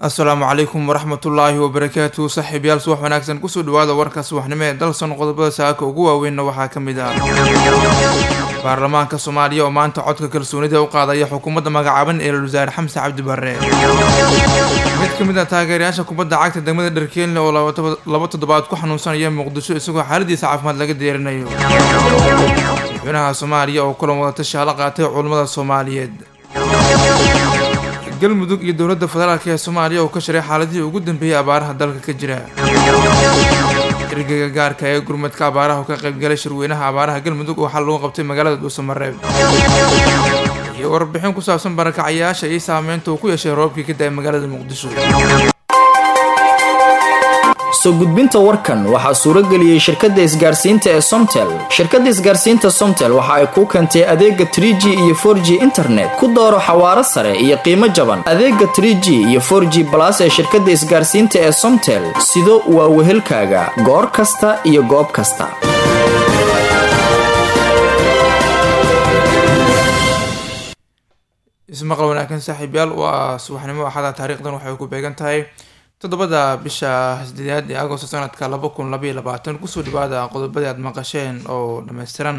asalaamu calaykum waraxmatullaahi wabarakaatu saaxiibayaal subax wanaagsan kusoo dhawaada warka subaxnimo ee dalson qodobada saaka ugu waaweynna waxaa ka mid ah baarlamaanka soomaaliya oo maanta codka kalsoonida u qaadaya xukuumadda magacaaban ee wasaare xamse cabdi barre mid ka mid ah taageerayaasha kubadda cagta degmada dharkeelne oo laba toddobaad ku xanuunsanaya muqdisho isagoo xaaladiisa caafimaad laga deerinayo madaxweynaha soomaaliya oo kulan wadatashi hala qaatay culummada soomaaliyeed galmudug iyo dowladda federaalk ee soomaaliya oo ka shiray xaaladihii ugu dambeeyay abaaraha dalka ka jira ergeyga gaarka ee gurmadka abaaraha oo ka qaybgalay shirweynaha abaaraha galmudug oo xal lagu qabtay magaalada dhuusamareeb iyo warbixin ku saabsan barakacayaasha iyo saameynta uu ku yeeshay roobkii ka da-ay magaalada muqdisho soo gudbinta warkan waxaa suurageliyey shirkadda isgaarsiinta ee somtel shirkadda isgaarsiinta somtel waxa ay kuu keentay adeega tr g iyo for g internet ku dooro xawaaro sare iyo qiimo jaban adeega tr g iyo for g balas ee shirkadda isgaarsiinta ee somtel sido waa wehelkaaga goor kasta iyo goob kasta ismaqal wanaagsan saaxiibyaal waa subaxnimo axada taariikhdan waxay ku beegan tahay toddobada bisha sideedaad ee agosto sanadka laba kun labaiyo labaatan kusoo dhawaada qodobadii aad maqasheen oo dhammaystiran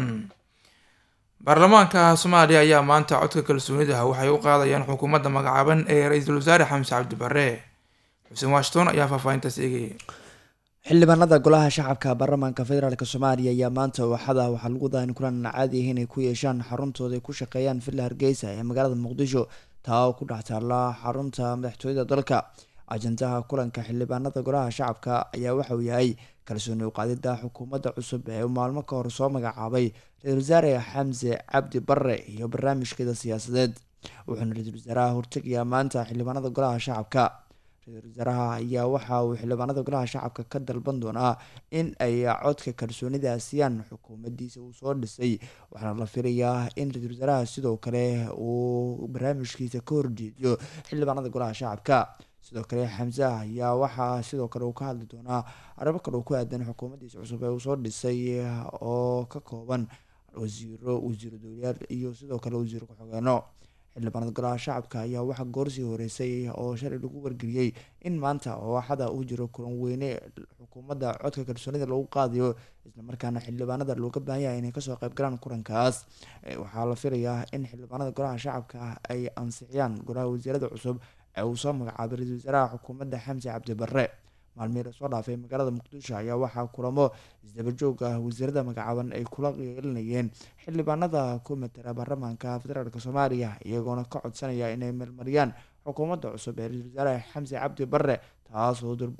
baarlamaanka soomaaliya ayaa maanta codka kalsoonida waxay u qaadayaan xukuumadda magacaaban ee ra-iisul wasaare xamse cabdi barre xuseen washington ayaa faahfaahintaas eegayay xildhibaanada golaha shacabka baarlamaanka federaalk soomaaliya ayaa maanta waxada waxaa lagu dahan kulan caadi ah inay ku yeeshaan xaruntooda ay ku shaqeeyaan villa hargeysa ee magaalada muqdisho taa oo ku dhex taalla xarunta madaxtooyada dalka ajandaha kulanka xildhibaanada golaha shacabka ayaa waxauu yahay kalsooni uqaadida xukuumadda cusub ee uu maalmo ka hor soo magacaabay ra-isul wasaare xamse cabdi barre iyo barnaamijkeeda siyaasadeed wuxuuna ra-iisul wasaaraha hortegayaa maanta xildhibaanada golaha shacabka ra-isul wasaaraha ayaa waxa uu xildhibaanada golaha shacabka ka dalban doonaa in ay codka kalsoonida siiyaan xukuumaddiisa uu soo dhisay waxaana la filayaa in ra-isul wasaaraha sidoo kale uu barnaamijkiisa ka horjeediyo xildhibaanada golaha shacabka sidoo kale xamse ayaa waxaa sidoo kale uu ka hadli doonaa arrimo kale oo ku aadan xukuumaddiisa cusub ee uu soo dhisay oo ka kooban wasiiro wasiiro dowlayaal iyo sidoo kale wasiiro ku-xogeeno xildhibaanada golaha shacabka ayaa waxaa goorsii horeysay oo shalay lagu wargeliyey in maanta ooxada uu jiro kulan weyne xukuumadda codka kalsoonida lagu qaadayo islamarkaana xildhibaanada looga baahan yahay inay kasoo qayb galaan kulankaas waxaa la filayaa in xildhibaanada golaha shacabka ay ansixiyaan golaha wasiirada cusub ee uu soo magacaabay ra-isul wasaaraha xukuumadda xamse cabdi barre maalmihii lasoo dhaafay magaalada muqdisho ayaa waxaa kulamo isdabajoog ah wasiirada magacaaban ay kula yeelinayeen xildhibaanada ku matala baarlamaanka federaalk soomaaliya iyagoona ka codsanaya inay meelmariyaan xukuumadda cusub ee ra-isul wasaare xamse cabdi barre taasoo durbo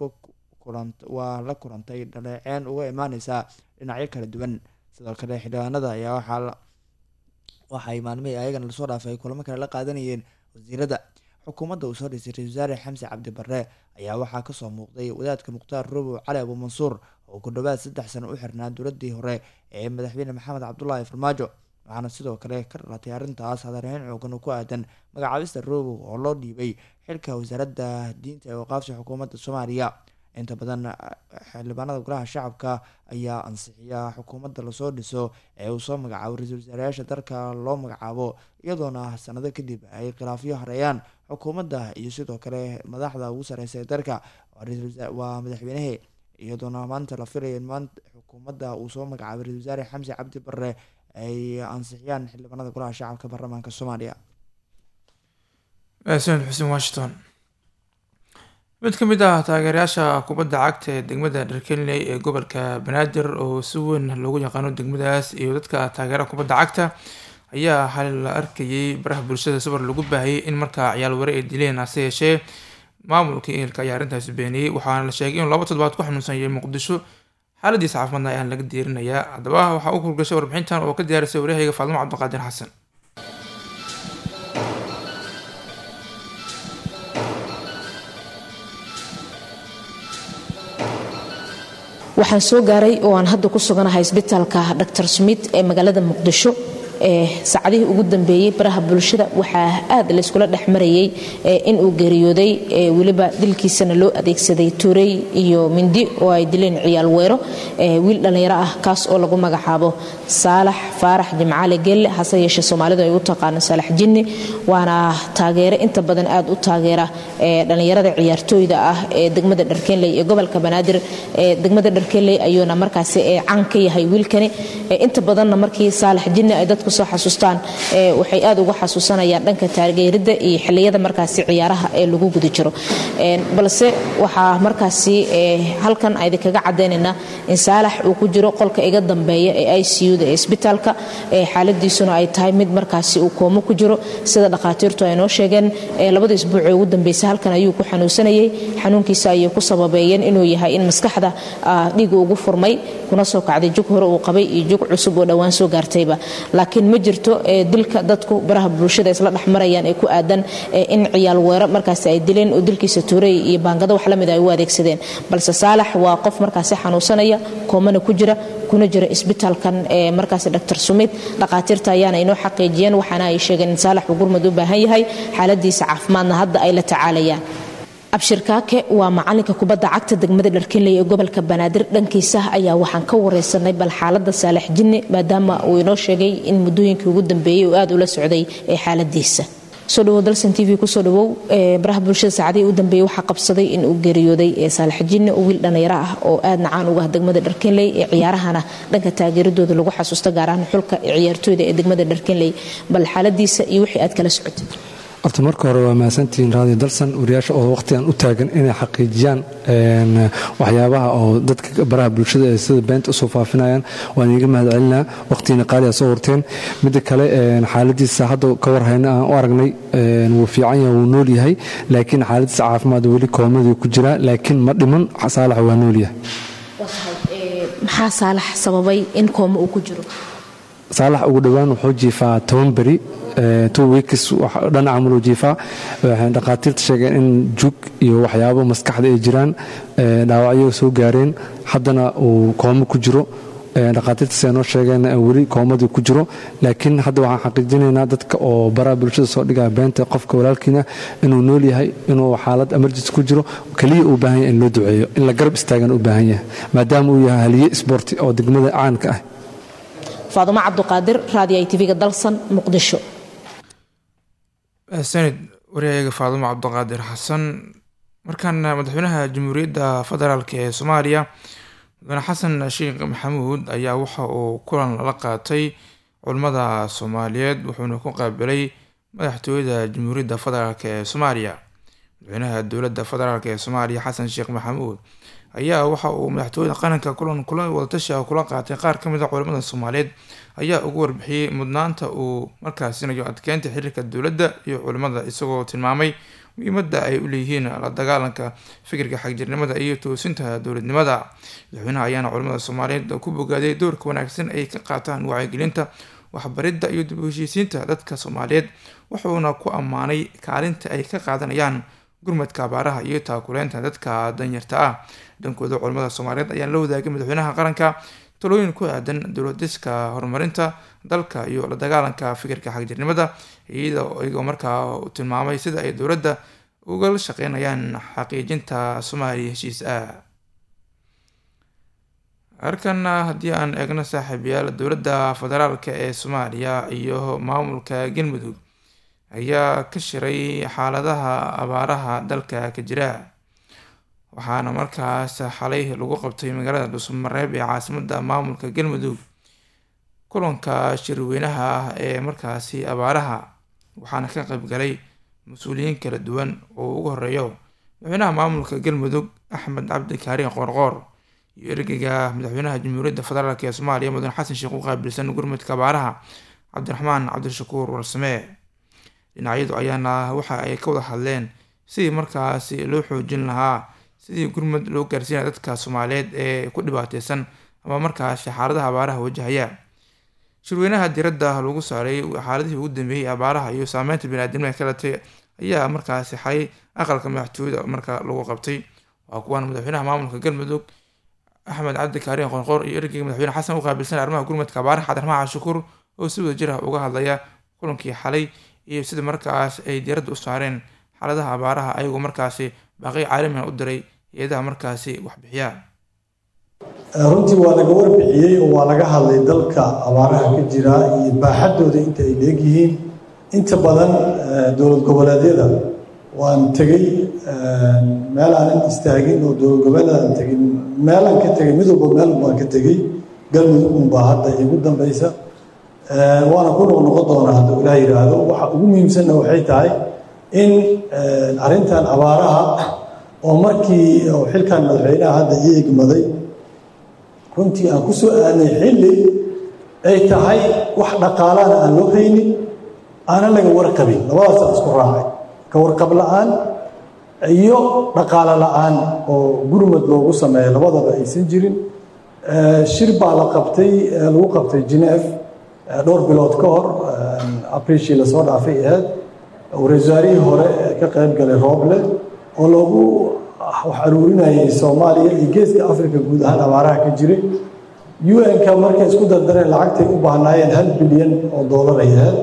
waa la kulantay dhaleeceen uga imaaneysa dhinacyo kala duwan sidoo kale xildhibaanada ayaa waxaa waxay maalmihii ayagana lasoo dhaafay ay kulamo kale la qaadanayeen wasiirada xukuumadda uu soo dhisay ra-isul wasaare xamse cabdi barre ayaa waxaa kasoo muuqday wadaadka mukhtaar robow cali abu mansuur oo ku dhawaad saddex sano u xirnaa dowladii hore ee madaxweyne maxamed cabdulaahi farmaajo waxaana sidoo kale ka dhalatay arrintaas hadarhayn xoogan oo ku aadan magacaabista robow oo loo dhiibay xilka wasaaradda diinta ee waqaafta xukuumadda soomaaliya inta badan xildhibaanada golaha shacabka ayaa ansixiya xukuumadda lasoo dhiso ee uu soo magacaabo ra-iisul wasaarayaasha dalka loo magacaabo iyadoona sanado kadib ay khilaafyo hareeyaan xukuumadda iyo sidoo kale madaxda ugu sareysa ee dalka waa madaxweynehe iyadoona maanta la filaya in maanta xukuumadda uu soo magacaabay ra-isul wasaare xamse cabdi barre ay ansixiyaan xildhibaanada golaha shacabka baarlamaanka soomaaliya xuseen xuseen washington mid ka mid ah taageerayaasha kubadda cagta ee degmada dharkenley ee gobolka banaadir oo si weyn loogu yaqaano degmadaas iyo dadka taageeraha kubadda cagta ayaa hal la arkayay baraha bulshada sawir lagu baahayay in markaa ciyaal ware ay dileen hase yeeshee maamulka ehelka ayaa arrintaasi beeniyey waxaana la sheegay inuu laba toddobaad ku xanuunsanayay muqdisho xaaladiisa caafimaadna ayaan laga diirinayaa haddaba waxaa u kurgashay warbixintan oo ka diyaarisay waryahayga faadimo cabdiqaadir xasan waxaan soo gaaray oo aan hadda ku suganahay isbitaalka dr smith ee magaalada muqdisho saacadihii ugu dambeeyey baraha bulshada waxaa aad layskula dhex marayay inuu geeriyooday weliba dilkiisana loo adeegsaday tuurey iyo mindi oo ay dileen ciyaal weero wiil dhallinyaro ah kaas oo lagu magacaabo saalax faarax jimcaale gelle hase yeeshee soomaalidu ay u taqaano saalax jinni waana taageere inta badan aad u taageera dhallinyarada ciyaartooyda ah ee degmada dharkeenley ee gobolka banaadir degmada dharkeenley ayuuna markaasi can ka yahay wiilkani inta badanna markii saalax jinni ay dadku soo xasuustaan waxay aad uga xasuusanayaan dhanka taageeridda iyo xilliyada markaasi ciyaaraha ee lagu guda jiro balse waxaa markaasi halkan aydi kaga cadaynaynaa in saalax uu ku jiro qolka iga dambeeya ee i c u da ee isbitaalka xaaladiisuna ay tahay mid markaasi uu koomo ku jiro sida dhakhaatiirtu ay noo sheegeen labada isbuuc ee ugu dambeysay halkan ayuu ku xanuunsanayay xanuunkiisa ayay ku sababeeyeen inuu yahay in maskaxda dhiiga ugu furmay kuna soo kacday jug hore uu qabay iyo jug cusub oo dhowaan soo gaartayba laakiin ma jirto dilka dadku baraha bulshada isla dhexmarayaan ee ku aadan in ciyaal weero markaasi ay dileen oo dilkiisa tuurey iyo baangado wax lamid ay u adeegsadeen balse saalax waa qof markaasi xanuunsanaya koomana ku jira kuna jira isbitaalkan ee markaasi dr sumid dhakhaatiirta ayaana inoo xaqiijiyeen waxaana ay sheegeen in saalax uu gurmud u baahan yahay xaaladiisa caafimaadna hadda ay la tacaalayaan abshir kaake waa macalinka kubadda cagta degmada dharkinley ee gobolka banaadir dhankiisa ayaa waxaan ka wareysanay bal xaalada saalax jinni maadaama uu inoo sheegay in muddooyinkii ugu dambeeyey uu aad ula socday ee xaaladiisa soo dhawow dalsan t v kusoo dhawow baraha bulshada saacadihii u dambeeyey waxaa qabsaday in uu geeriyooday saalax jinni oo wiil dhallinyaro ah oo aad nacaan uga ah degmada dharkinley ee ciyaarahana dhanka taageeradooda lagu xasuusto gaar ahaan xulka ciyaartooyda ee degmada dharkinley bal xaaladiisa iyo wixii aad kala socotay horta marka hore waa mahadsantihiin raadiyo dalsan wariyaasha oo waqtigan u taagan inay xaqiijiyaan waxyaabaha oo dadka baraha bulshada ee sida beenta usoo faafinayaan waan iiga mahad celinaa waqtigiina qaaliyaa soo horteen midda kale xaaladiisa hadda ka warhayna aan u aragnay wuu fiican yahay wuu nool yahay laakiin xaaladiisa caafimaad weli koomadii ku jiraa laakiin ma dhiman saalax waa nool yahay maxaa saalax sababay in kooma uu ku jiro saalax ugu dhowaan wuxuu jiifaa toban beri two weeks dhanaca camaluu jiifaa waxay dhakhaatiirta sheegeen in jug iyo waxyaabo maskaxda ay jiraan dhaawacyo soo gaareen haddana uu koomo ku jiro dhakhaatiirta siday noo sheegeen weli koomadii ku jiro laakiin hadda waxaan xaqiijinaynaa dadka oo baraha bulshada soo dhigaya beenta qofka walaalkiina inuu nool yahay inuu xaalad emergency ku jiro keliya uu baahan yahay in loo duceeyo in la garab istaagan u baahan yahay maadaama uu yahay haliye isboorti oo degmada caanka ah faadumo cabduqaadir raadiyo i tv-ga dalsan muqdisho sanid waryahayaga faadumo cabdiqaadir xasan markaana madaxweynaha jamhuuriyadda federaalk ee soomaaliya mudane xasan sheekh maxamuud ayaa waxa uu kulan lala qaatay culimmada soomaaliyeed wuxuuna ku qaabilay madaxtooyada jamhuuriyadda federaalk ee soomaaliya madaxweynaha dowladda federaalk ee soomaaliya xasan sheekh maxamuud ayaa waxa uu madaxtooyada qaranka kulan kulan wadatashi ah kula qaatay qaar ka mid a culimmada soomaaliyeed ayaa ugu warbixiyey mudnaanta uu markaasinayo adkeynta xiriirka dowladda iyo culimmada isagoo tilmaamay muhiimadda ay u leeyihiin la dagaalanka fikirka xagjirnimada iyo toosinta dowladnimada madaxweynaha ayaana culimmada soomaaliyeed ku bogaaday doorka wanaagsan ay ka qaataan wacyigelinta waxbaridda iyo dib u heshiisiinta dadka soomaaliyeed wuxuuna ku ammaanay kaalinta ay ka qaadanayaan gurmadka abaaraha iyo taakuleynta dadka danyarta ah dhankooda culimmada soomaaliyeed ayaa la wadaagay madaxweynaha qaranka talooyin ku aadan dowladiska horumarinta dalka iyo la dagaalanka fikirka xagjirnimada iyagoo markaa tilmaamay sida ay dowladda ugala shaqeynayaan xaqiijinta soomaaliya heshiis ah halkana haddii aan eegno saaxiibayaal dowladda federaalk ee soomaaliya iyo maamulka galmudug ayaa ka shiray xaaladaha abaaraha dalka ka jira waxaana markaas xalay lagu qabtay magaalada dhuusmareeb ee caasimada maamulka galmudug kulanka shirweynaha ah ee markaasi abaaraha waxaana ka qaybgalay mas-uuliyiin kala duwan oo ugu horeeyo madaxweynaha maamulka galmudug axmed cabdi kaariin qoorqoor iyo ergeyga madaxweynaha jamhuuriyadda federaalk ee soomaaliya mudan xasan sheekh u qaabilsan gurmudka abaaraha cabdiraxmaan cabdishakuur warsamee dhinacyadu ayaana waxa ay ka wada hadleen sidii markaasi loo xoojin lahaa sidii gurmud loo gaarsiinaya dadka soomaaliyeed ee ku dhibaateysan ama markaasi xaaladaha abaaraha wajahaya shirweynaha diradda lagu saaray xaaladihii ugu dambeeyey abaaraha iyo saameynta baniaadamada ka dhalatay ayaa markaasi xalay aqalka madaxtooyada marka lagu qabtay waa kuwaan madaxweynaha maamulka galmudug axmed cabdi kaariin qoorqoor iyo ergeyga madaxweyne xasan u qaabilsan arrimaha gurmudka abaaraha cabdiraxmaan cashukuur oo si wada jir ah uga hadlaya kulankii xalay iyo sida markaas ay diiradda u saareen xaaladaha abaaraha ayagoo markaasi baaqi caalamiga u diray hay-adaha markaasi waxbixiya runtii waa laga warbixiyey oo waa laga hadlay dalka abaaraha ka jira iyo baaxaddooda inta ay leegyihiin inta badan dowlad goboleedyada waan tegey meel aanan istaagin oo dowlad goboleedaan tegin meelaan ka tegey mid walba meel baan ka tegey galmudug unbaa hadda igu dambaysa waana ku noqnoqon doonaa hadduu ilaah yidhaahdo waxa ugu muhiimsanna waxay tahay in arrintan abaaraha oo markii xilkan madaxweynaha hadda ii egmaday runtii aan ku soo aanay xilli ay tahay wax dhaqaalaana aan loo haynin aanan laga warqabin labadaasaan isku raacay ka warqab la-aan iyo dhaqaalo la-aan oo gurmad loogu sameeyo labadaba aysan jirin shir baa la qabtay lagu qabtay genef dhowr bilood ka hor abrishi lasoo dhaafay ahayd wasaarihii hore ka qayb galay rooble oo loogu wax aruurinayay soomaaliya iyo geeska africa guud ahaan abaaraha ka jiray un-ka markay isku dardareen lacagtay u baahnaayeen hal bilyan oo doolar ay ahayd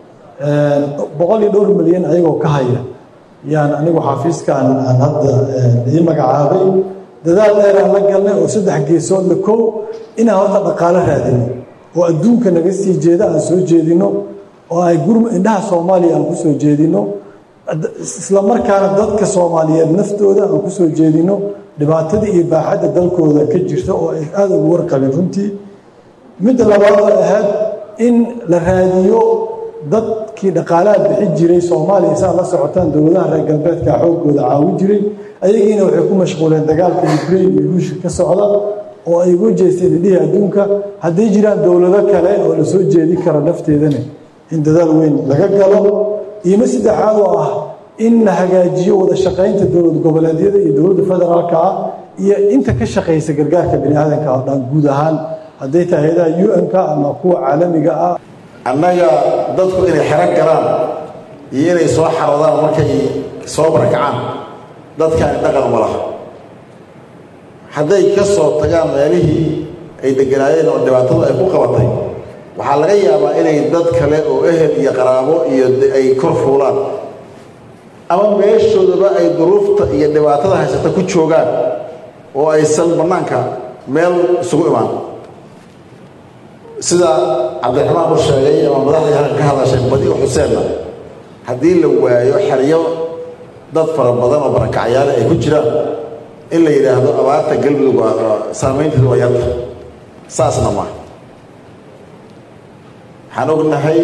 boqol iyo dhowr milyan ayagoo ka haya yaan anigu xafiiskan aan hadda ii magacaabay dadaal dheeraan la galnay oo saddex geesood la kow inaan horta dhaqaalo raadino oo adduunka naga sii jeeda aan soo jeedino oo ay gurma indhaha soomaaliya aan ku soo jeedino isla markaana dadka soomaaliyeed naftooda aan ku soo jeedino dhibaatada iyo baaxadda dalkooda ka jirta oo ay aada ugu warqabin runtii midda labaad oo ahayd in la raadiyo dadkii dhaqaalaha bixi jiray soomaaliya saa la socotaan dowladaha reer galbeedka xoogooda caawi jiray ayagiina waxay ku mashquuleen dagaalka ukraine iyo ruushka ka socda oo ay uga jeesteen idhihii adduunka hadday jiraan dowlado kale oo la soo jeedi karo nafteedana in dadaal weyn laga galo iima saddexaad oo ah in la hagaajiyo wada shaqaynta dowlad goboleedyada iyo dowladda federaalka ah iyo inta ka shaqaysa gargaarka bini aadanka oo dhan guud ahaan hadday tahay hay-adaha un-ka ama kuwa caalamiga ah annaga dadku inay xero galaan iyo inay soo xaroodaan markay soo barakacaan dadkaani dhaqan uma laha hadday ka soo tagaan meelihii ay deganaayeen oo dhibaatadu ay ku qabatay waxaa laga yaabaa inay dad kale oo ehel iyo qaraabo iyo ay kor fuulaan ama meeshoodaba ay duruufta iyo dhibaatada haysata ku joogaan oo aysan bannaanka meel isugu imaan sida cabdiraxmaan u sheegay ama madaxdii halkan ka hadashay badi u xuseenna haddii la waayo xeryo dad fara badan oo barakacyaale ay ku jiraan in la yidhaahdo abaarta galmudug saamaynteedu waa yarta saasna maaha waxaan ognahay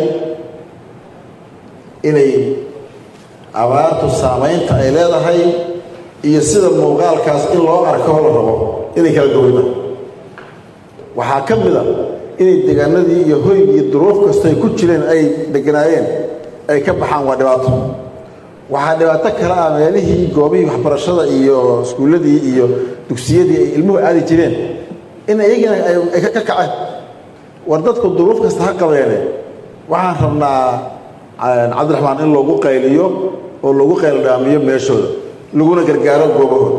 inay abaartu saamaynta ay leedahay iyo sida muuqaalkaas in loo arko la rabo inay kala gowrida waxaa ka mid a inay deegaanadii iyo hoygii iyo duruuf kasta ay ku jireen ay deganaayeen ay ka baxaan waa dhibaato waxaa dhibaato kale ah meelihii goobihii waxbarashada iyo iskuulladii iyo dugsiyadii ay ilmuhu aadi jireen in iyagina ay ka kaceen war dadku duruuf kasta ha qabeene waxaan rabnaa cabdiraxmaan in loogu qayliyo oo loogu qayldhaamiyo meeshooda laguna gargaaro goobahooda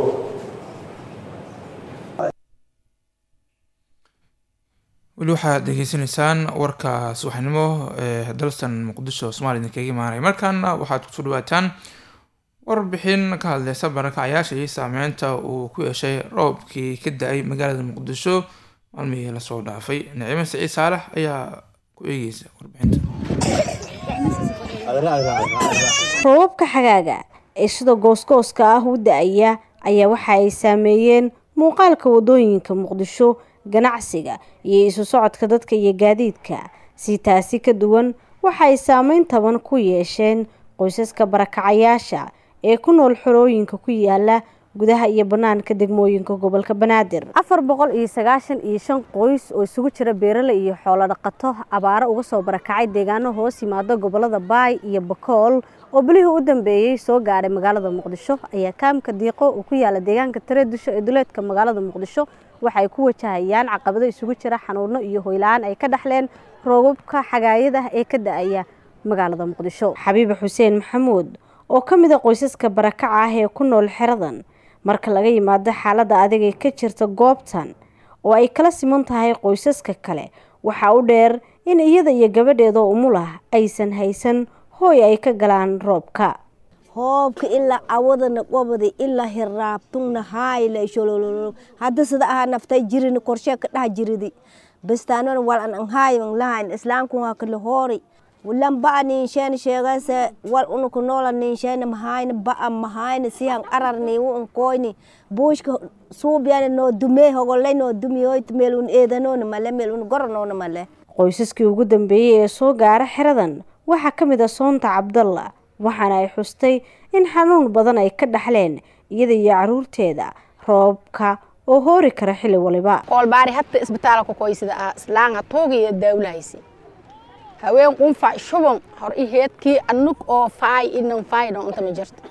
weli waxaad degeysanaysaan warka subaxnimo ee dalsan muqdisho somalia idinkaga imaanaya markaana waxaad kusoo dhawaataan warbixin ka hadleysa barakacayaasha iyo saameynta uu ku yeeshay roobkii ka da-ay magaalada muqdisho maalmihii lasoo dhaafay nicimo saciid saalax ayaa ku eegeysa warbixinta roobabka xagaaga ee sida goosgooska ah u da-aya ayaa waxa ay saameeyeen muuqaalka wadooyinka muqdisho ganacsiga iyo isu socodka dadka iyo gaadiidka si taasi ka duwan waxa ay saameyn taban ku yeesheen qoysaska barakacayaasha ee ku nool xorooyinka ku yaala gudaha iyo banaanka degmooyinka gobolka banaadir afar boqol iyo sagaashan iyo shan qoys oo isugu jira beerale iyo xoolo dhaqato abaaro uga soo barakacay deegaano hoos yimaada gobolada baay iyo bakool oo bilihii u dambeeyey soo gaadhay magaalada muqdisho ayaa kaamka diiqo uu ku yaala deegaanka tareedusho ee duleedka magaalada muqdisho waxa ay ku wajahayaan caqabado isugu jira xanuuno iyo hoyla-aan ay ka dhexleen roobabka xagaayada ee ka da-aya magaalada muqdisho xabiibe xuseen maxamuud oo ka mid a qoysaska barakaca ah ee ku nool xeradan marka laga yimaado xaaladda adag ee ka jirta goobtan oo ay kala siman tahay qoysaska kale waxaa u dheer in iyada iyo gabadheedoo umulah aysan haysan hooy ay ka galaan roobka hoobka ilaa awadana qobada ilaa hiraabtungna haayla sholololo hadda sida aha naftay jirini korshee ka dhaha jiridi bastaanona wal an an haayan lahayn islaamku waa kala hoori lamba ninsheena sheegase wal unuku noola ninsheena mahayna ba'a mahayna sihan arar niiwu un koyni buushka suubyana noo dumee hogolay noo dumiyoyt meel un eedanoona male meel un goranoona male qoysaskii ugu dambeeyey ee soo gaara xeradan waxaa ka mid a soonta cabdalla waxaana ay xustay in xanuun badan ay ka dhaxleen iyada iyo caruurteeda roobka oo hoori kara xilli waliba koolbaari hadda isbitaalka koysida ah islaanga tuugiyo daawlahaysi haween qunfac shuban hor i heedkii anug oo faay inan faay dho inta ma jirta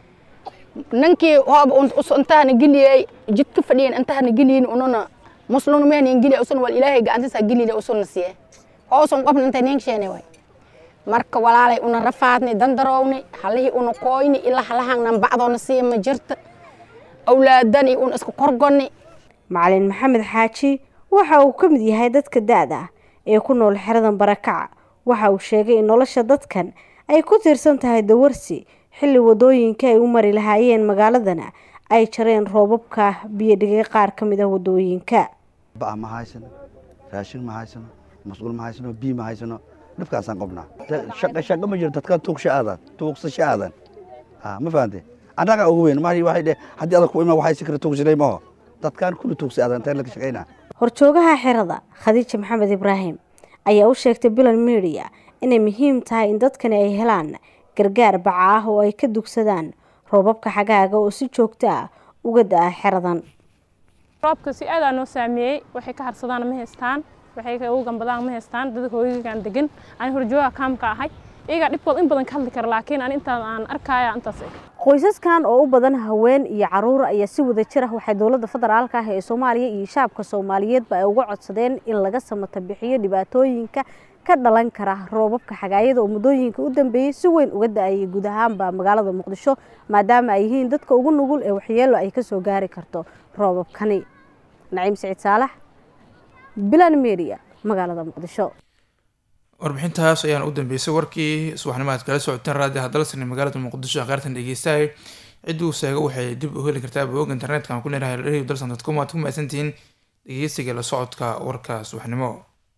ninkii hooba intahana geliyey jidka fadhiyan intahana geliyin ununa muslun mehnin geliya usun wal ilaahay gacantisa gelile usuna siye hoosun qofna intay ninkasheene way marka walaalay una rafaadni dandarowni halihii una kooyni ilaa halahangnan bacdoona siya ma jirta awlaadani un iska korgoni macalin maxamed xaaji waxa uu ka mid yahay dadka da-da ee ku nool xeradan barakaca waxa uu sheegay in nolosha dadkan ay ku tiirsan tahay dawarsi xilli wadooyinka ay u mari lahaayeen magaaladana ay jareen roobabka biyo dhigay qaar ka mid ah wadooyinka ba'a ma haysano raashin ma haysano masquul ma haysano biyo ma haysano dhibkaasaan qobnaa shaqa shaqa ma jiro dadka tuugsha aadan tuugsasha aadan ma fahante annaga ugu weyn ma waxay dhe haddii adag ku ima waxay si kara tuugsanay maho dadkaan kulli tuugsa aadan intaan laga shaqaynaa horjoogaha xerada khadiija maxamed ibraahim ayaa u sheegtay bilan media inay muhiim tahay in dadkani ay helaan gargaar baca ah oo ay ka dugsadaan roobabka xagaaga oo si joogto ah uga da-a xeradan roobka si aadaa noo saameeyey waxay ka harsadaan ma haystaan waxay ugu gambadaan ma haystaan dad hooyooyinkaan degan aan horjooga kaamka ahay iyagaa dhibkood in badan ka hadli kara laakiin an intaan aan arkaya intaas qoysaskan oo u badan haween iyo caruur ayaa si wada jir ah waxay dowladda federaalka ah ee soomaaliya iyo shacabka soomaaliyeedba ay uga codsadeen in laga samata bixiyo dhibaatooyinka ka dhalan kara roobabka xagaayada oo muddooyinka u dambeeyey si weyn uga da-ayay guud ahaanba magaalada muqdisho maadaama ay yihiin dadka ugu nugul ee waxyeelo ay kasoo gaari karto roobabkani naciim siciid saalax bilan media magaalada muqdisho warbixintaas ayaan u dambeysay warkii subaxnimo aad kala socoteen raadiyo hadalsani magaalada muqdisho akhyaartan dhegeystahay ciddii uu sheega waxay dib u heli kartaa bog internetka aan ku leenahay radio dalsan dot com waad ku mahadsantihiin dhegeysiga la socodka warka subaxnimo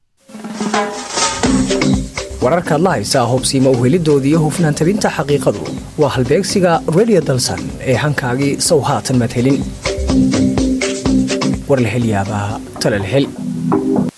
wararkaad la haysaa hubsiima uhelidooda iyo hufnaan tabinta xaqiiqadu waa halbeegsiga radio dalsan ee hankaagii sow haatan madhelin war la hel yaabaa tala la hel